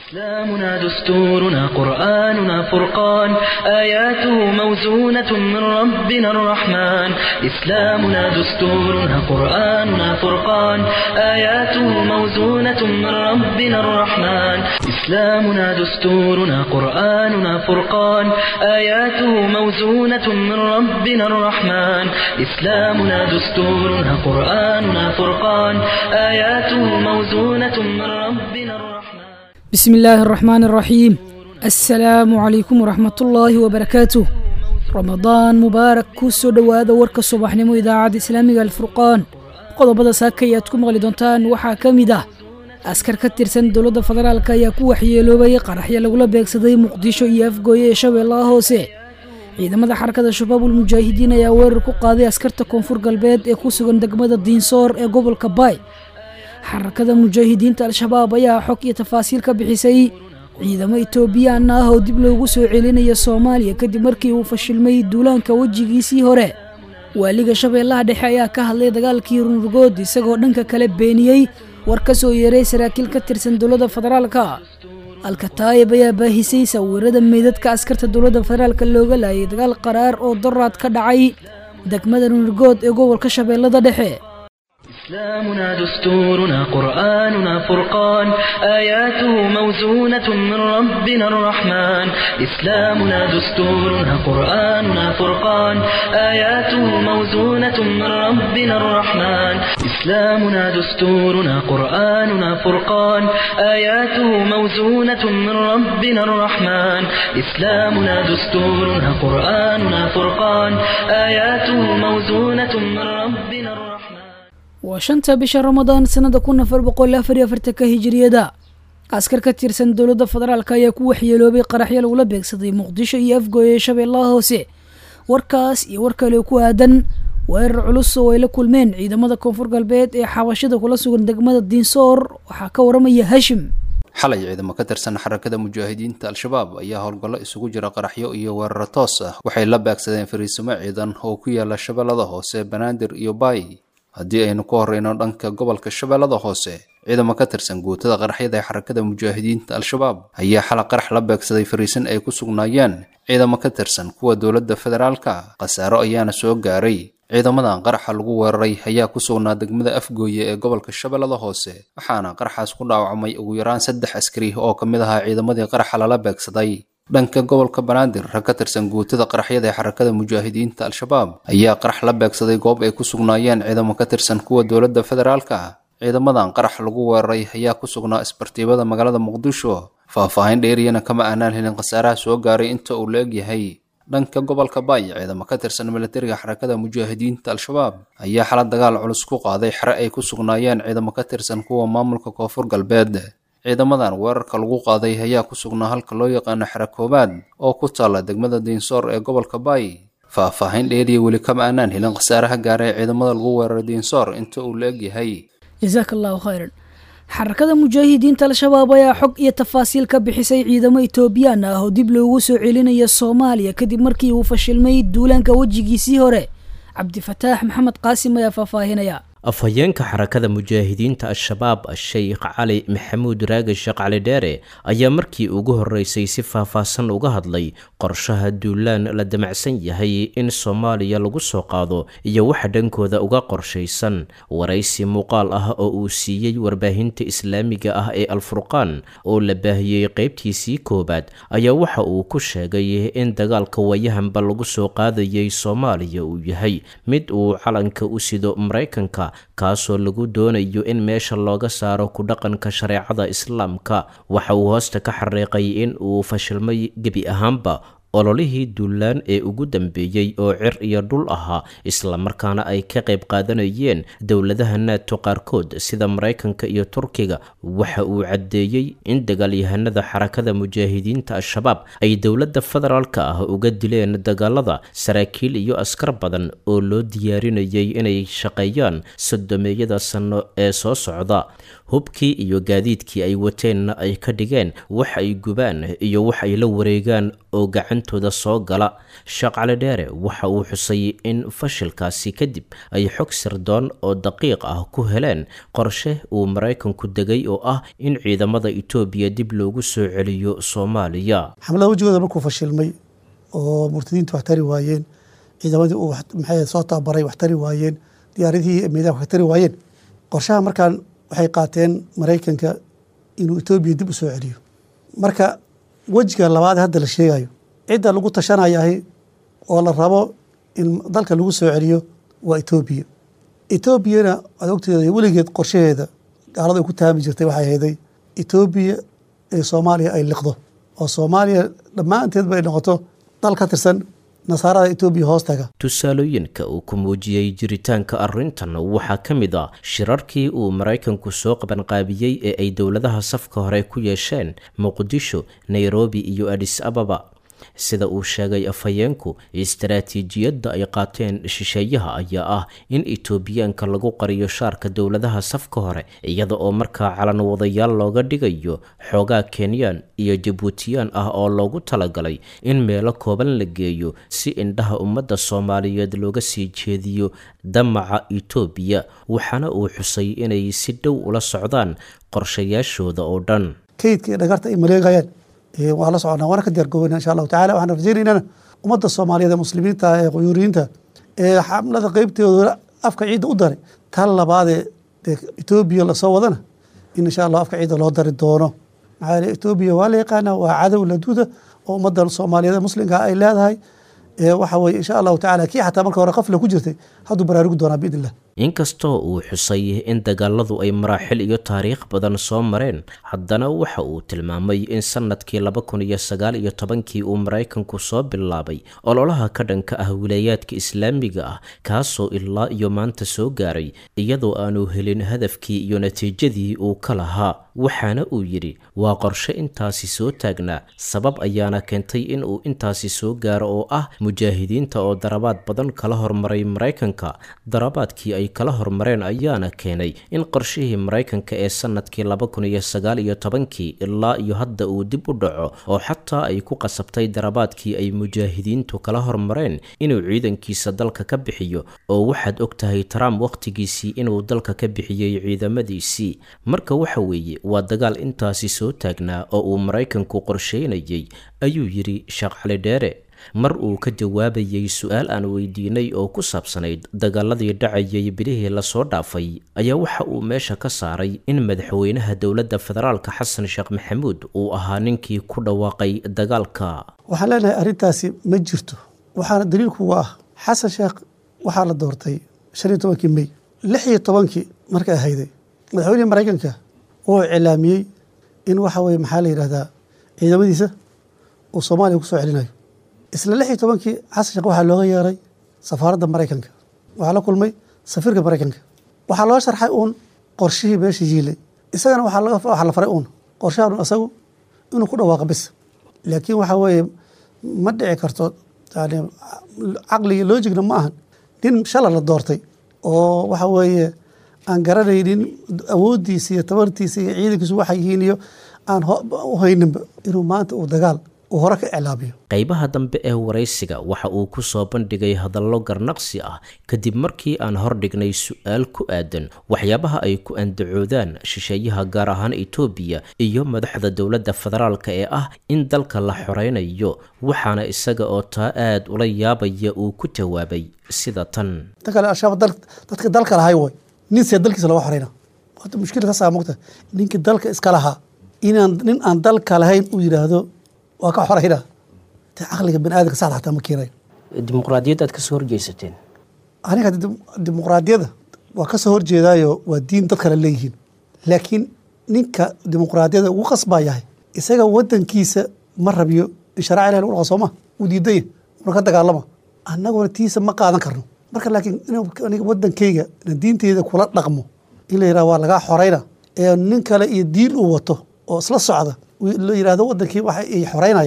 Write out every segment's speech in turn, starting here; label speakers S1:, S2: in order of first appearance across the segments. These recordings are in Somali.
S1: إسلامنا دستورنا قرآننا فرقان آياته موزونة من ربنا الرحمن إسلامنا دستورنا قرآننا فرقان آياته موزونة من ربنا الرحمن إسلامنا دستورنا قرآننا فرقان آياته موزونة من ربنا الرحمن إسلامنا دستورنا قرآننا فرقان آياته موزونة من ربنا الرحمن
S2: بسم الله الرحمن الرحيم السلام عليكم ورحمة الله وبركاته رمضان مبارك kusoo dhowaada warka subaxnimo idaacadda islaamiga alfurqaan qodobada saakay aad ku maqli doontaan waxaa ka mid ah askar ka tirsan dowladda federaalk ayaa ku waxyeeloobay qaraxyo lagula beegsaday muqdisho iyo afgooye ee shabeellaha hoose ciidamada xarakada shabaabul mujaahidiin ayaa weerar ku qaaday askarta koonfur galbeed ee ku sugan degmada diinsoor ee gobolka baay xarakada mujaahidiinta al-shabaab ayaa xog iyo tafaasiil ka bixisay ciidamo etoobiyaan ah oo dib loogu soo celinaya soomaaliya kadib markii uu fashilmay duulaanka wejigiisii hore waaliga shabeellaha dhexe ayaa ka hadlay dagaalkii runrugood isagoo dhanka kale beeniyey war ka soo yeeray saraakiil ka tirsan dowladda federaalka alkataayib ayaa baahisay sawirada meydadka askarta dowladda federaalka looga laayay dagaal qaraar oo doraad ka dhacay degmada runrugood ee gobolka shabeellada dhexe
S1: إسلامنا دستورنا قرآننا فرقان آياته موزونة من ربنا الرحمن إسلامنا دستورنا قرآننا فرقان آياته موزونة من ربنا الرحمن إسلامنا دستورنا قرآننا فرقان آياته موزونة من ربنا الرحمن إسلامنا دستورنا قرآننا فرقان آياته موزونة من ربنا الرحمن
S2: waa shanta bisha ramadaan sanada kun afar boqol afar iyo afartanka hijiriyada askar ka tirsan dowladda federaalk ayaa ku waxyeeloobay qaraxyo lagula beegsaday muqdisho iyo afgooye ee shabeellaha hoose warkaas iyo war kale ku aadan weerar culus oo ay la kulmeen ciidamada koonfur galbeed ee xabashada kula sugan degmada diinsoor waxaa ka waramaya hashim
S3: xalay ciidamo ka tirsan xarakada mujaahidiinta al-shabaab ayaa howlgallo isugu jira qaraxyo iyo weeraro toos ah waxay la beegsadeen fariisimo ciidan oo ku yaala shabeellada hoose banaadir iyo baay haddii aynu ku horeyno dhanka gobolka shabeellada hoose ciidamo ka tirsan guutada qaraxyada ee xarakada mujaahidiinta al-shabaab ayaa xala qarax la beegsaday fariisin ay ku sugnaayeen ciidamo ka tirsan kuwa dowladda federaalka khasaaro ayaana soo gaaray ciidamadan qaraxa lagu weeraray ayaa ku sugnaa degmada afgooye ee gobolka shabeellada hoose waxaana qaraxaas ku dhaawacmay ugu yaraan saddex askari oo ka mid ahaa ciidamadii qaraxa lala beegsaday dhanka gobolka banaadir rag ka tirsan guutada qaraxyada ee xarakada mujaahidiinta al-shabaab ayaa qarax la beegsaday goob ay ku sugnaayeen ciidamo ka tirsan kuwa dowladda federaalka ciidamadan qarax lagu weeraray ayaa ku sugnaa isbartiibada magaalada muqdisho faah-faahin dheeriyana kama aanaan helin khasaaraha soo gaaray inta uu la egyahay dhanka gobolka baay ciidamo ka tirsan milatariga xarakada mujaahidiinta al-shabaab ayaa xala dagaal culus ku qaaday xere ay ku sugnaayeen ciidamo ka tirsan kuwa maamulka koonfur galbeed ciidamadan weerarka lagu qaaday ayaa ku sugnaa halka loo yaqaano xere koobaad oo ku taalla degmada diinsoor ee gobolka baay faah-faahin dheeriya weli kama aanaan helin khasaaraha gaaray ciidamada lagu weeraray diinsoor inta uu la egyahay
S2: jasaaka allahu khayran xarakada mujaahidiinta al-shabaab ayaa xog iyo tafaasiil ka bixisay ciidamo etoobiyaan ah oo dib loogu soo celinaya soomaaliya kadib markii uu fashilmay duulaanka wejigiisii hore cabdifataax maxamed qaasim ayaa faahfaahinaya
S4: afhayeenka xarakada mujaahidiinta al-shabaab sheikh cali maxamuud raagashe cali dheere ayaa markii ugu horeysay si faahfaahsan uga hadlay qorshaha duulaan la damacsan yahay in soomaaliya lagu soo qaado iyo waxa dhankooda uga qorshaysan waraysi muuqaal ah oo uu siiyey warbaahinta islaamiga ah ee alfurqaan oo la baahiyey qeybtiisii koowaad ayaa waxa uu ku sheegay in dagaalka wayahanba lagu soo qaadayay soomaaliya uu yahay mid uu calanka u sido maraykanka kaasoo lagu doonayo in meesha looga saaro ku dhaqanka shareecada islaamka waxa uu hoosta ka xariiqay in uu fashilmay gebi ahaanba ololihii duulaan ee ugu dambeeyey oo cir iyo dhul ahaa islamarkaana ay ka qayb qaadanayeen dowladaha naato qaarkood sida maraykanka iyo turkiga waxa uu caddeeyey in dagaalyahanada xarakada mujaahidiinta al-shabaab ay dowladda federaalka ah uga dileen dagaalada saraakiil iyo askar badan oo loo diyaarinayay inay shaqeeyaan sodomeeyada sano ee soo socda hubkii iyo gaadiidkii ay wateenna ay ka dhigeen wax ay gubaan iyo wax ay la wareegaan oo gacantooda soo gala sheekh cali dheere waxa uu xusay in fashilkaasi kadib ay xog sirdoon oo daqiiq ah ku heleen qorshe uu maraykanku degay oo ah in ciidamada etoobiya dib loogu soo celiyo soomaaliya
S5: xamlada wejigooda markuu fashilmay oo murtadiintu wax tari waayeen ciidamadii uu maxay soo tababaray wax tari waayeen diyaaradihii miidaanka wax tari waayeen qorshaha markaan waxay qaateen maraykanka inuu etoobiya dib u soo celiyo marka wejiga labaad hadda la sheegayo cidda lagu tashanayahay oo la rabo in dalka lagu soo celiyo waa etoobiya etoobiyana waad ogteeda weligeed qorshaheeda gaalada ay ku taami jirtay waxay hayday etoobiya ee soomaaliya ay liqdo oo soomaaliya dhammaanteedba ay noqoto dal ka tirsan nasaarada etoobiya hoostaga
S4: tusaalooyinka uu ku muujiyey jiritaanka arrintan waxaa ka mid a shirarkii uu maraykanku soo qabanqaabiyey ee ay dowladaha safka hore ku yeesheen muqdisho nairobi iyo adis ababa sida uu sheegay afhayeenku istaraatiijiyadda ay qaateen shisheeyaha ayaa ah in etoobiyaanka lagu qariyo shaarka dowladaha safka hore iyada oo markaa calan wadayaal looga dhigayo xoogaa kenyaan iyo jabuutiyaan ah oo loogu talagalay in meelo kooban la geeyo si indhaha ummadda soomaaliyeed looga sii jeediyo damaca etoobiya waxaana uu xusay inay si dhow ula socdaan qorshayaashooda oo dhan
S5: kaydka iyo dhagarta ay maleegayaan waa la soconaa waana ka diyaargoobeyna insha allahu tacala waxaan rajaynaynana ummadda soomaaliyeed ee muslimiinta ee quyuuriyiinta ee xamlada qeybteedu afka ciidda u daray tan labaadee dee etoobiya lasoo wadana in insha allah afka ciidda loo dari doono maxaa yeele etoobiya waa la yaqaana waa cadow laduuda oo ummadda soomaaliyeed ee muslimka ay leedahay waxa weye insha allahu tacala kii xataa marka hore qafla ku jirtay hadduu baraarugi doonaa biidn illah
S4: inkastoo uu xusay in dagaaladu ay maraaxil iyo taariikh badan soo mareen haddana waxa uu tilmaamay in sannadkii laba kun iyo sagaal iyo tobankii uu maraykanku soo bilaabay ololaha ka dhanka ah wilaayaadka islaamiga ah kaasoo ilaa iyo maanta soo gaaray iyadoo aanu helin hadafkii iyo natiijadii uu ka lahaa waxaana uu yidhi waa qorshe intaasi soo taagnaa sabab ayaana keentay in uu intaasi soo gaaro oo ah mujaahidiinta oo darabaad badan kala hormaray maraykanka darabaadkii ay kala hormareen ayaana keenay in qorshihii maraykanka ee sannadkii laba kun iyo sagaal iyo tobankii ilaa iyo hadda uu dib u dhaco oo xataa ay ku qasabtay darabaadkii ay mujaahidiintu kala hormareen inuu ciidankiisa dalka ka bixiyo oo waxaad og tahay trump wakhtigiisii inuu dalka ka bixiyey ciidamadiisii marka waxa weeye waa dagaal intaasi soo taagnaa oo uu maraykanku qorsheynayay ayuu yidhi sheekh cali dheere mar uu ka jawaabayey su-aal aan weydiinay oo ku saabsanayd dagaaladii dhacayay bilihii lasoo dhaafay ayaa waxa uu meesha ka saaray in madaxweynaha dowladda federaalka xasan sheekh maxamuud uu ahaa ninkii ku dhawaaqay dagaalka
S5: waxaan leenahay arrintaasi ma jirto waxaana daliilkuga ah xasan sheekh waxaa la doortay shan iyo tobankii mey lix iyo tobankii markay ahayday madaxweynihii maraykanka wuxuu cilaamiyey in waxa weye maxaa la yidhahdaa ciidamadiisa uu soomaaliya ku soo celinayo isla lix iyo tobankii xasan sheekh waxaa looga yeeray safaaradda maraykanka waxaa la kulmay safiirka maraykanka waxaa loo sharxay uun qorshihii meesha yiilay isagana waxaa la faray uun qorshahan isagu inuu ku dhawaaqa bis laakiin waxaa weeye ma dhici karto yani caqliga loojigna ma ahan nin shala la doortay oo waxa weeye aan garanaynin awooddiisa iyo tabartiisa iyo ciidankiisu waxay yihiin iyo aan u hayninba inuu maanta uu dagaal uu hore ka iclaamiyo
S4: qaybaha dambe ee waraysiga waxa uu ku soo bandhigay hadallo garnaqsi ah kadib markii aan hordhignay su-aal ku aadan waxyaabaha ay ku andacoodaan shisheeyaha gaar ahaan etoobiya iyo madaxda dowladda federaalka ee ah in dalka la xoreynayo waxaana isaga oo taa aad ula yaabaya uu ku jawaabay sida tan
S5: tan kale al-shabaab dadka dalka lahay way nin see dalkiisa looga xoreyna horta mushkila taasaa mogta ninka dalka iska lahaa inaan nin aan dalka lahayn uu yidhaahdo waa ka xorayna te caqliga bani aadamka saxda xataa ma keenayo
S4: dimuqraadiyadda aad kasoo horjeysateen
S5: aniga dimuqraadiyadda waa ka soo horjeedaayo waa diin dad kale leeyihiin laakiin ninka dimuqraadiyadda ugu qasbaa yahay isaga wadankiisa ma rabiyo in sharaca ilahi lagu dhaqa sooma uu diidanya una ka dagaalama annaguna tiisa ma qaadan karno marka laakiin aniga wadankayga ina diinteyda kula dhaqmo in la yidhaha waa lagaa xorayna ee nin kale iyo diin uu wato oo isla socda la yidhahdo wadankii waxa ay xoreynayaan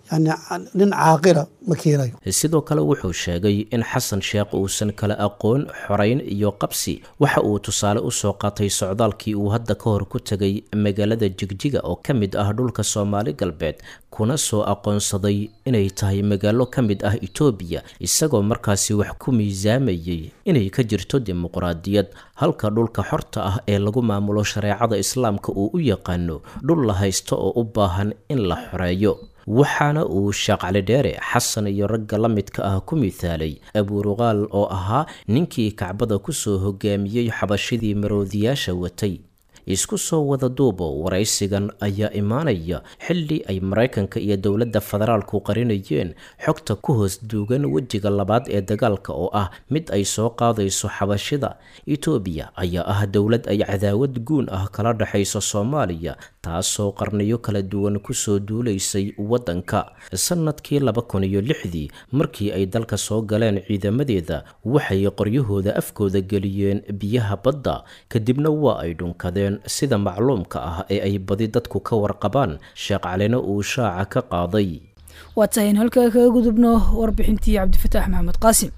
S5: yani nin caaqila ma keenayo
S4: sidoo kale wuxuu sheegay in xasan sheekh uusan kala aqoon xorayn iyo qabsi waxa uu tusaale usoo qaatay socdaalkii uu hadda ka hor ku tegay magaalada jigjiga oo ka mid ah dhulka soomaali galbeed kuna soo aqoonsaday inay tahay magaalo ka mid ah itoobiya isagoo markaasi wax ku miisaamayay inay ka jirto dimuqraadiyad halka dhulka xorta ah ee lagu maamulo shareecada islaamka uu u yaqaano dhul la haysto oo u baahan in la xoreeyo waxaana uu sheekh cali dheere xasan iyo ragga la midka ah ku mithaalay abuuruqaal oo ahaa ninkii kacbada kusoo hogaamiyey xabashidii maroodiyaasha watay isku soo wada duubo waraysigan ayaa imaanaya xilli ay maraykanka iyo dowladda federaalku qarinayeen xogta ku hoos duugan wejiga labaad ee dagaalka oo ah mid ay soo qaadayso xabashida etoobiya ayaa ah dowlad ay cadaawad guun ah kala dhexayso soomaaliya taasoo qarniyo kala duwan kusoo duulaysay waddanka sanadkii laba kun iyo lixdii markii ay dalka soo galeen ciidamadeeda waxay qoryahooda afkooda geliyeen biyaha badda kadibna waa ay dhunkadeen sida macluumka ah ee ay badi dadku ka warqabaan sheekh calina uu shaaca ka qaaday
S2: waa tahay in halkaa kaga gudubno warbixintii cabdifataax maxamed qaasim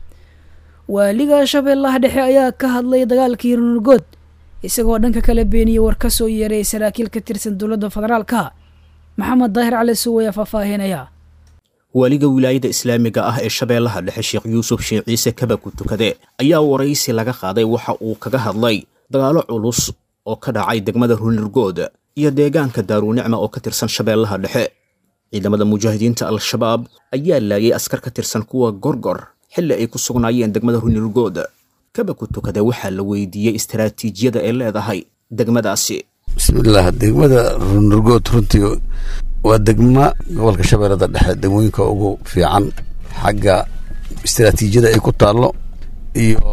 S2: waaliga shabeellaha dhexe ayaa ka hadlay dagaalkii runurgood isagoo dhanka kala beeniyey war ka soo yeeray saraakiil ka tirsan dowladda federaalka maxamed daahir cali suwaya faahfaahinaya
S6: waaliga wilaayada islaamiga ah ee shabeellaha dhexe sheekh yuusuf sheekh ciise kabaku tukade ayaa waraysi laga qaaday waxa uu kaga hadlay dagaalo culus oo ka dhacay degmada runirgood iyo deegaanka daaruunicma oo ka tirsan shabeellaha dhexe ciidamada mujaahidiinta al-shabaab ayaa laayay askar ka tirsan kuwa gorgor xilli ay ku sugnaayeen degmada runirgood kabaku tukade waxaa la weydiiyey istaraatiijiyada ay leedahay degmadaasi
S7: bismillaah degmada runirgood runtii waa degma gobolka shabeellada dhexe degmooyinka ugu fiican xagga istaraatiijiyada ay ku taallo iyo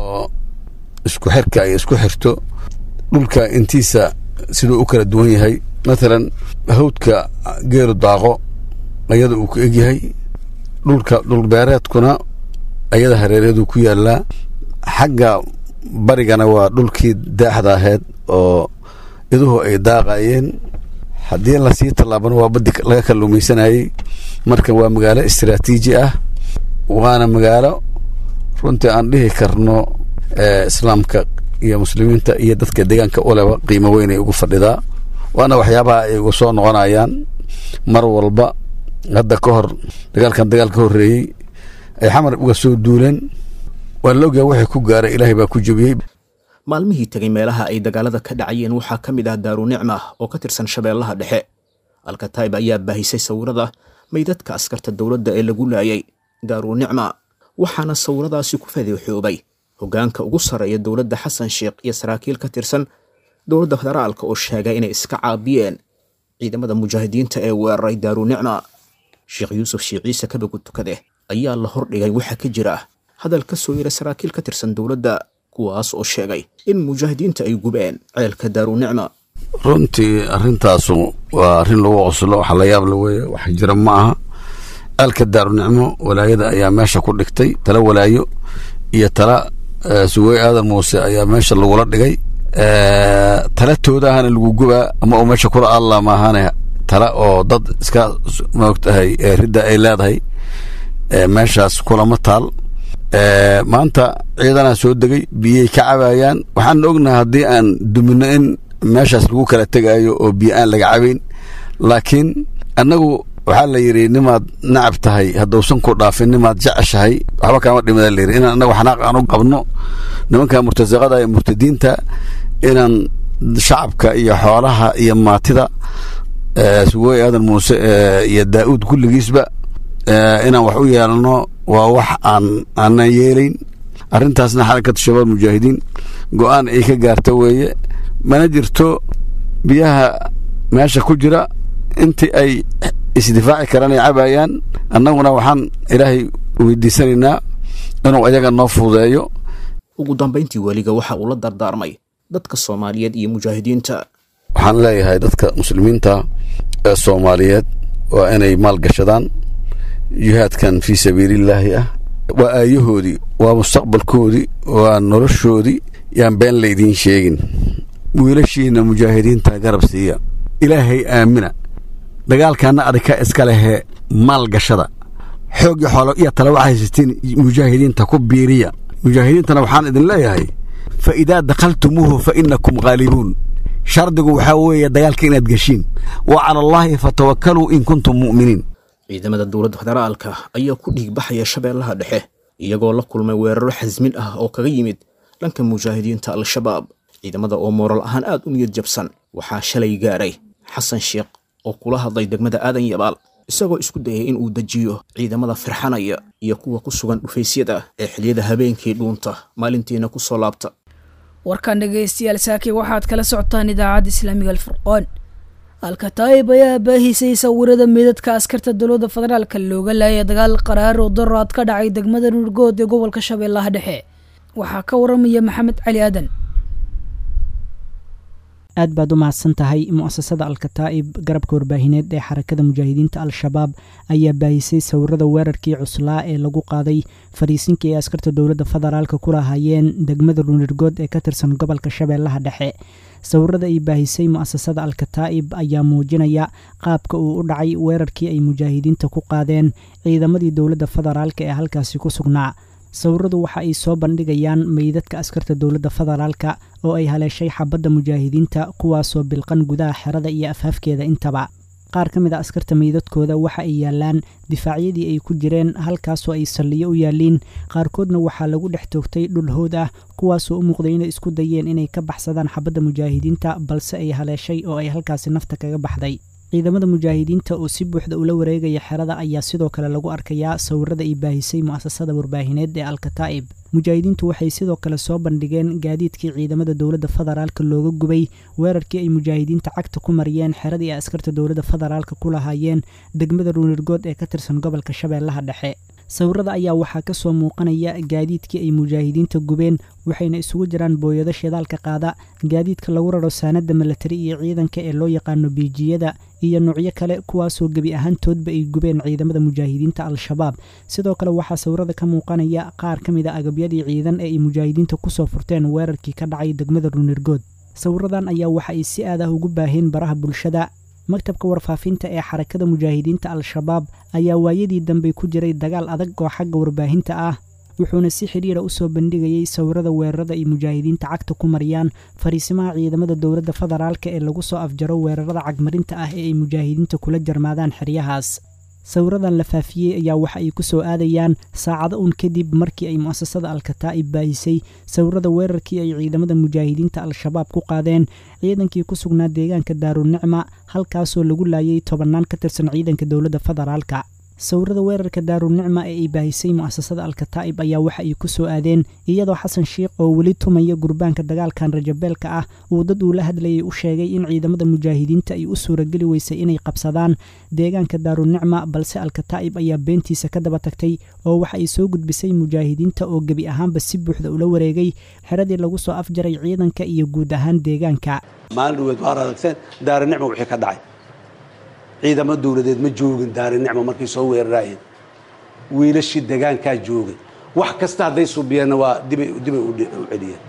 S7: isku xirka ay isku xirto dhulka intiisa siduu u kala duwan yahay matalan hawdka geelu daaqo ayada uu ku egyahay dhulka dhulbeereedkuna ayada hareereeduu ku yaalaa xagga barigana waa dhulkii daaxda ahayd oo iduhu ay daaqayeen haddii lasii tallaabana waa baddi laga kalluumaysanayey marka waa magaalo istaraatiiji ah waana magaalo runtii aan dhihi karno islaamka iyo muslimiinta iyo dadka deegaanka uleba qiimo weynay ugu fadhidaa waana waxyaabaha ay uga soo noqonayaan mar walba hadda ka hor dagaalkan dagaal ka horreeyey ay xamar uga soo duuleen waa la ogyaha waxay ku gaaray ilaahay baa ku jebiyey
S6: maalmihii tegay meelaha ay dagaalada ka dhacayeen waxaa ka mid ah daaruunicma oo ka tirsan shabeellaha dhexe alkataib ayaa baahisay sawirada maydadka askarta dowladda ee lagu laayay daaruunicma waxaana sawiradaasi ku fadeexoobay hoggaanka ugu sarreeya dowladda xasan sheekh iyo saraakiil ka tirsan dowladda federaalka oo sheegay inay iska caabiyeen ciidamada mujaahidiinta ee weeraray daaruunicma sheekh yuusuf sheekh ciise kabagu tukade ayaa la hordhigay waxaa ka jira hadal ka soo yara saraakiil ka tirsan dowladda kuwaas oo sheegay in mujaahidiinta ay gubeen ceelka daaruunicma
S7: runtii arrintaasu waa arrin lagu qoslo waxa la yaab la weeye wax jira ma aha ceelka daarunicmo walaayada ayaa meesha ku dhigtay tala walaayo iyo tala sugey aadan muuse ayaa meesha lagula dhigay talatooda ahana lagu gubaa ama uu meesha kula alla maahane tala oo dad iska maogtahay ridda ay leedahay meeshaas kulama taal maanta ciidanaa soo degay biyay ka cabayaan waxaan ognahay haddii aan dumino in meeshaas lagu kala tegaayo oo biyo aan laga cabayn laakiin annagu waxaa la yidhi nimaad nacab tahay haddausan ku dhaafin nimaad jeceshahay waxba kaama dhimada layidhi inaan annagu xanaaq aan u qabno nimanka murtasaqada iyo murtadiinta inaan shacabka iyo xoolaha iyo maatida sugooy aadan muuse iyo daa'uud kulligiisba inaan wax u yeelno waa wax aan aanan yeelayn arrintaasna xarakatu shabaab mujaahidiin go-aan ay ka gaarta weeye mana jirto biyaha meesha ku jira intii ay isdifaaci karaan ay cabayaan annaguna waxaan ilaahay weydiisanaynaa inuu ayaga noo fududeeyo
S6: ugu dambayntii weliga waxa uu la dardaarmay dadka soomaaliyeed iyo mujaahidiinta
S7: waxaan leeyahay dadka muslimiinta ee soomaaliyeed waa inay maalgashadaan jihaadkan fii sabiilillaahi ah waa aayahoodii waa mustaqbalkoodii waa noloshoodii yaan been laydiin sheegin wiilashiina mujaahidiinta garab siiya ilaahay aamina dagaalkaana adika iska lehee maalgashada xoog iyo xoolo iyo tale waxaa haysatiin mujaahidiinta ku biiriya mujaahidiintana waxaan idin leeyahay fa idaa dakhaltumuuhu fa innakum ghaalibuun shardigu waxaa weeye dagaalka inaad geshiin wa cala allaahi fatawakkaluu in kuntum mu'miniin
S6: ciidamada dowladda federaalka ayaa ku dhiigbaxaya shabeellaha dhexe iyagoo la kulmay weeraro xasmin ah oo kaga yimid dhanka mujaahidiinta al-shabaab ciidamada oo mooral ahaan aad u niyad jabsan waxaa shalay gaaray xasan sheekh oo kula hadlay degmada aadan yabaal isagoo isku dayay in uu dejiyo ciidamada firxanaya iyo kuwa ku sugan dhufaysyada ee xiliyada habeenkii dhuunta maalintiina ku soo laabta
S2: warkan dhegaystayaal saaki waxaad kala socotaan idaacadda islaamiga alfurqoon alkataayib ayaa baahisay sawirada meedadka askarta dowladda federaalka looga laayay dagaal qaraar oo daraad ka dhacay degmada nurgood ee gobolka shabeellaha dhexe waxaa ka waramaya maxamed cali aadan
S8: aad baad u mahadsan tahay mu'asasada alkataa'ib garabka warbaahineed ee xarakada mujaahidiinta al-shabaab ayaa baahisay sawirada weerarkii cuslaa ee lagu qaaday fariisinkii ay askarta dowladda federaalka ku lahaayeen degmada runirgood ee ka tirsan gobolka shabeellaha dhexe sawirada ay baahisay mu'asasada alkataa'ib ayaa muujinaya qaabka uu u dhacay weerarkii ay mujaahidiinta ku qaadeen ciidamadii dowladda federaalka ee halkaasi ku sugnaa sawiradu waxa ay soo bandhigayaan meydadka askarta dowladda federaalka oo ay haleeshay xabadda mujaahidiinta kuwaasoo bilqan gudaha xerada iyo afhafkeeda intaba qaar ka mid a askarta meydadkooda waxa ay yaalaan difaacyadii ay ku jireen halkaasoo ay salliyo u yaalliin qaarkoodna waxaa lagu dhex toogtay dhul hood ah kuwaasoo u muuqday inay isku dayeen inay ka baxsadaan xabadda mujaahidiinta balse ay haleeshay oo ay halkaasi nafta kaga baxday ciidamada mujaahidiinta oo si buuxda ula wareegaya xerada ayaa sidoo kale lagu arkayaa sawirada ay baahisay mu'asasada warbaahineed ee alkataa'ib mujaahidiintu waxay sidoo kale soo bandhigeen gaadiidkii ciidamada dowladda federaalka looga gubay weerarkii ay mujaahidiinta cagta ku mariyeen xeradii ay askarta dowladda federaalka ku lahaayeen degmada ruunirgood ee ka tirsan gobolka shabeellaha dhexe sawirada ayaa waxaa ka soo muuqanaya gaadiidkii ay mujaahidiinta gubeen waxayna isugu jiraan booyado shidaalka qaada gaadiidka lagu raro saanadda milatari iyo ciidanka ee loo yaqaano biijiyada iyo nuucyo kale kuwaasoo gebi ahaantoodba ay gubeen ciidamada mujaahidiinta al-shabaab sidoo kale waxaa sawirada ka muuqanaya qaar ka mid a agabyadii ciidan ee ay mujaahidiinta kusoo furteen weerarkii ka dhacay degmada ruunirgood sawiradan ayaa waxa ay si aad ah ugu baaheen baraha bulshada maktabka warfaafinta ee xarakada mujaahidiinta al-shabaab ayaa waayadii dambe ku jiray dagaal adag oo xagga warbaahinta ah wuxuuna si xidhiira u soo bandhigayey sawirada weerarada ay mujaahidiinta cagta ku mariyaan fariisimaha ciidamada dowladda federaalka ee lagu soo afjaro weerarada cagmarinta ah ee ay mujaahidiinta kula jarmaadaan xeryahaas sawiradan la faafiyey ayaa waxa ay ku soo aadayaan saacado un kadib markii ay mu'asasada alkataa'ib baahisay sawirada weerarkii ay ciidamada mujaahidiinta al-shabaab ku qaadeen ciidankii ku sugnaa deegaanka daarunicma halkaasoo lagu laayay tobannaan ka tirsan ciidanka dowladda federaalka sawirada weerarka daarunicma ee ay baahisay mu'asasada alkataa'ib ayaa waxa ay ku soo aadeen iyadoo xasan sheikh oo weli tumaya gurbaanka dagaalkan rajabeelka ah uu dad uu la hadlayay u sheegay in ciidamada mujaahidiinta ay u suurageli weysay inay qabsadaan deegaanka daarunicma balse alkataa'ib ayaa beentiisa ka daba tagtay oo waxa ay soo gudbisay mujaahidiinta oo gebi ahaanba si buuxda ula wareegay xeradii lagu soo afjaray ciidanka iyo guud ahaan deegaanka
S9: maalin dhaweed waar aragseen daarunicma wixii ka dhacay ciidamo dowladeed ma joogin daarunicma markay soo weeraraayeen wiilashii degaankaa joogay wax kasta hadday subiyeenna waa dibay dibay u celiyeen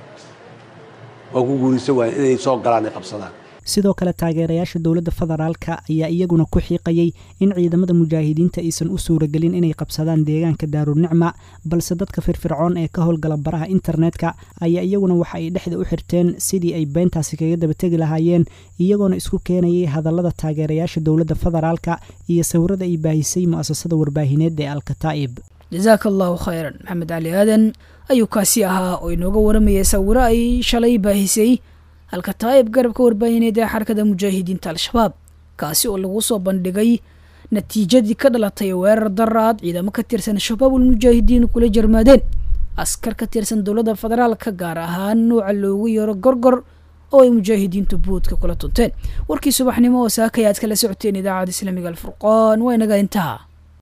S9: waa ku guuraysa waaya inay soo galaan ay qabsadaan
S8: sidoo kale taageerayaasha dowladda federaalka ayaa iyaguna ku xiiqayay in ciidamada mujaahidiinta aysan u suuragelin inay qabsadaan deegaanka daarunicma balse dadka firfircoon ee ka howlgala baraha internetka ayaa iyaguna waxa ay dhexda u xirteen sidii ay beentaasi kaga dabategi lahaayeen iyagoona isku keenayay hadallada taageerayaasha dowladda federaalka iyo sawirada ay baahisay mu'asasada warbaahineed ee alkataa'ib
S2: jasaaka allahu khayran maxamed cali aadan ayuu kaasi ahaa oo inooga waramayay sawiro ay shalay baahisay alkataa'ib garabka warbaahineed ee xarakada mujaahidiinta al-shabaab kaasi oo lagu soo bandhigay natiijadii ka dhalatay weerar daraad ciidamo ka tirsan shabaabul mujaahidiin kula jarmaadeen askar ka tirsan dowladda federaalka gaar ahaan nuuca loogu yeero gorgor oo ay mujaahidiintu buudka kula tunteen warkii subaxnimo oo saakay aad kala socoteen idaacadda islaamiga alfurqaan waa inaga intaha